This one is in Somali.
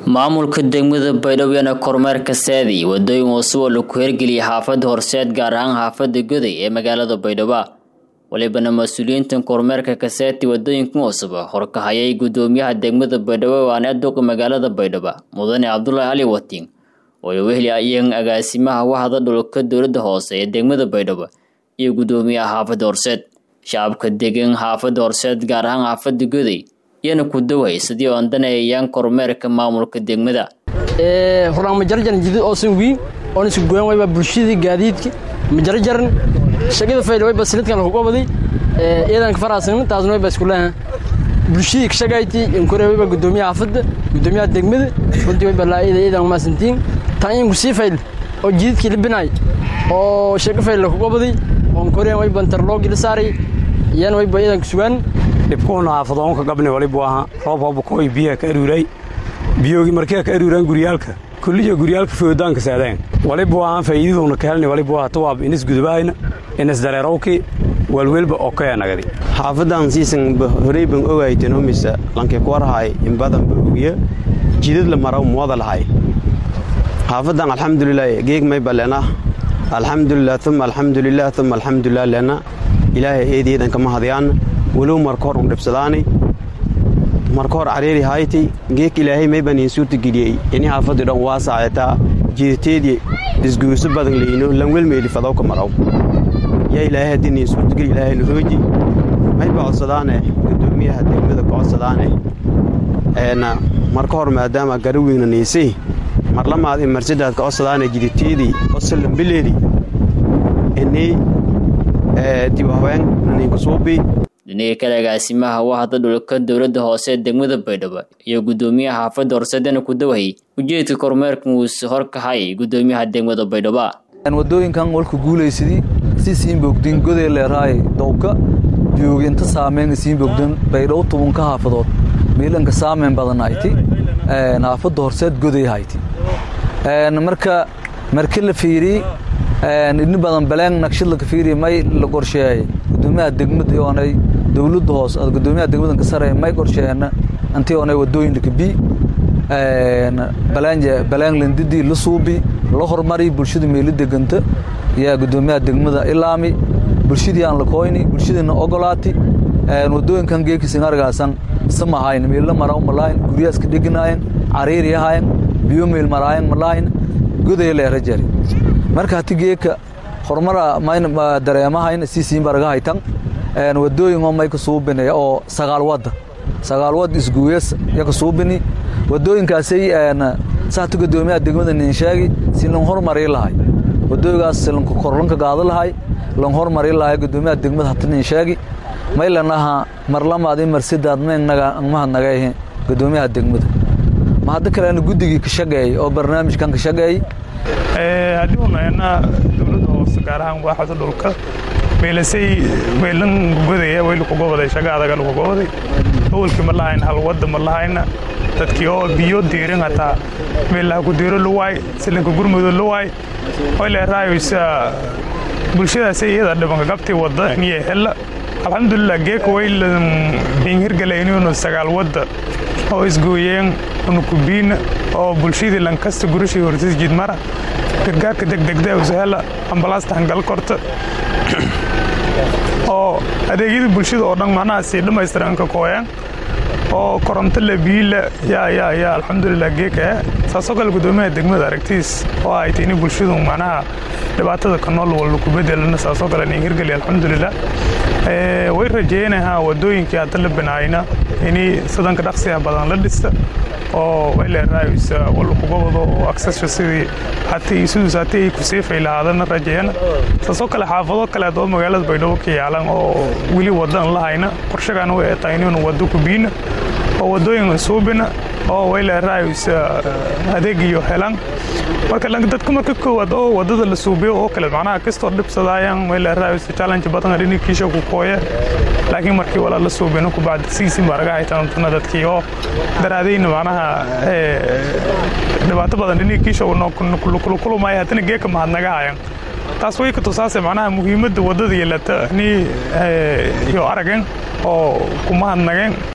maamulka degmada baydhabo kormeerka saadi wadooyin cusub oo lagu hirgeliyay xaafada horseed gaar ahaan xaafada goday ee magaalada baydhabo walibana mas-uuliyiintan kormeerka kaseeti wadooyinkan cusub horkahayay gudoomiyaha degmada baydhabo waana duqa magaalada baydhabo mudane cabdulaahi cali watiin oo wehli ayeen agaasimaha wahda dhulka dowlada hoose ee degmada baydhabo iyo gudoomiyaha xaafada horseed shacabka degan xaafada horseed gaar ahaan xaafada goday iyana ku daway sidii oon danayayaan kormeerka maamulka degmada hurnaan majarjaran jidid oosan wiin oon isku goyan wayba bulshadii gaadiidki majarjaran shaqada fayda wayba sinadkan lagu qabaday iyadan ka faraasnin taasna wayba isku leeyahay bulshadii ka shaqayti inkore wayba gudoomiyaha xaafadda gudoomiyaha degmada runtii wayba laayida iyadan umaasantiin tan in kusii fayl oo jididkii libinaay oo shaqa fayl lagu qabaday oon koreen wayba interloogi la saaray iyana wayba iyadan ku sugaan dhibkuuna xaafadoonka gabni walibu ahaa roob hobakooy biyaha ka aruuray biyoogi markee ka aruuraan guryaalka kulliya guryaalka foodaanka saadaan walibu ahaan faa'iidaduuna ka helni walibu ahaa tawaab inis gudubahayna inis dareerowki walwelba okeyanagadi xaafadan siisan horey ban ogayteno mise lanke kuwarhay inbadan ba ogiya jidad la maraw muwada lahay xaafadan alxamdulilah geeg mayba lena alxamdulilah uma alxamdulilah uma alxamdulilah lena ilaahay eediyadan kama hadyaana walow marka hor un dhibsadaani marka hor cariiri hayti geek ilaahay mayban iin suurta geliyey ini xaafadii dhan waa saacetaa jidateedii isguurso badan leyno lanwelmeeli fadowka maraw yaa ilaahay haddii niin suurtageli ilaahayna hooji mayba codsadaane gudoomiyaha degmada ka codsadaane eena marka hor maadaama garaweyna niisay marlamaad in marsadaad ka codsadaane jidateedii osalambileedi inii diwaaween niinkusuubii dhinaga kale agaasimaha wahda dhulka dowlada hoose ee degmada baydhabo iyo gudoomiyaha xaafada horseedana ku dawayay ujeedka kormeerkan wuuse horkahayay gudoomiyaha degmada baydhabo wadooyinkan walka guulaysadii si siin bogdin goday leeraay dowka joogi inta saameyn siin bogdan baydhabo tobanka xaafadood miilanka saameyn badan hayti xaafada horseed goday hayti marka marki la fiiri ini badan baleen naqshad laka fiiri may la qorsheeyay gudoomiyaha degmada oonay dowladda hoos gudoomiyaha degmadan ka sare may qorsheeyana antii oonay wadooyin laka bi balaanje balaanglandidii la suubi la hormari bulshada meelo deganta yaa gudoomiyaha degmada ilaami bulshadii aan la koyni bulshadina ogolaati wadooyinkan geekisin argaasan samahayn meelo maraw malaayin guryaas ka dheganaayeen cariiri ahaayeen biyo meel maraayen malaayin goday leera jari marka hati geeka horumara mayna dareemahayn siisiin baraga haytan wadooyin oo may ka suubinaya oo sagaal wadda sagaal wad isguuyas ya ka suubini wadooyinkaasay saati gudoomiyaha degmada nin sheegi si lan hormari lahay wadooyigaas lanka korlanka gaado lahay lan hormari lahay gudoomiyaha degmada hati nin sheegi may lanaha marlamaad in marsidaad meennaga mahadnagahe gudoomiyaha degmada ma hadda kalena guddigii ka shaqeeyey oo barnaamijkan ka shaqeeyey haddii unayna dowladda hoose gaar ahaan waaxda dhulka meelasay meelan godaya way lagu gobaday shaga adaga lagu gobaday awalkii ma lahayn hal wadda ma lahayna dadkii oo biyo diirin hataa meelaha ku diiro luwaay silanka gurmudo luwaay way leeraayaysa bulshadaasay iyada dhibanka gabtii wadda niye hella alxamdulilah geeka way hinhirgalaynuunu sagaal wadda oo isgooyeen unukubiina oo bulshadii lankasta gurashii hortis jidmara gargaarka degdegda usahela ambalaasta hangal korta oo adeegyadii bulshada oo dhan macnaha sii dhammaystiran ka kooyaan oo koronto le biila yaa yaa yaa alxamdulilah geeka saasoo kale gudoomiyaha degmada aragtiis oo ay tini bulshadu macnaha dhibaatada ka nool walba ku bedelana saasoo kale nin hirgeli alxamdulilah way rajeynahaa wadooyinkii hadda la binaayna inay sidanka dhaqsiga badan la dhista oo way leeraaysa wal kuga wado oo aksesha sidii hatii siduus hatii ay ku seefay lahaadana rajeeyana saasoo kale xaafado kaleed oo magaalada baydhabo ka yaalan oo weli wadan lahayna qorshagaana way tahay inuuna wado ku biina oo wadooyin suubina oo way leeraaysa adeegiyo helan marka dadka marka koowaad oo wadada la suubiyo oo kale macnaha kastoo dhibsadaayan way leeraaysa challenge badan dhinikiisha ku kooya laakiin markii walaa la suubino ku bacdi siisin baa laga haytaantuna dadkii oo daraadayna macnaha dhibaato badan dhinikiisha kulkulumaya haddana geeka mahadnaga hayan taas way ka tusaase macnaha muhiimadda wadada yeelata ni iyo aragen oo ku mahadnageen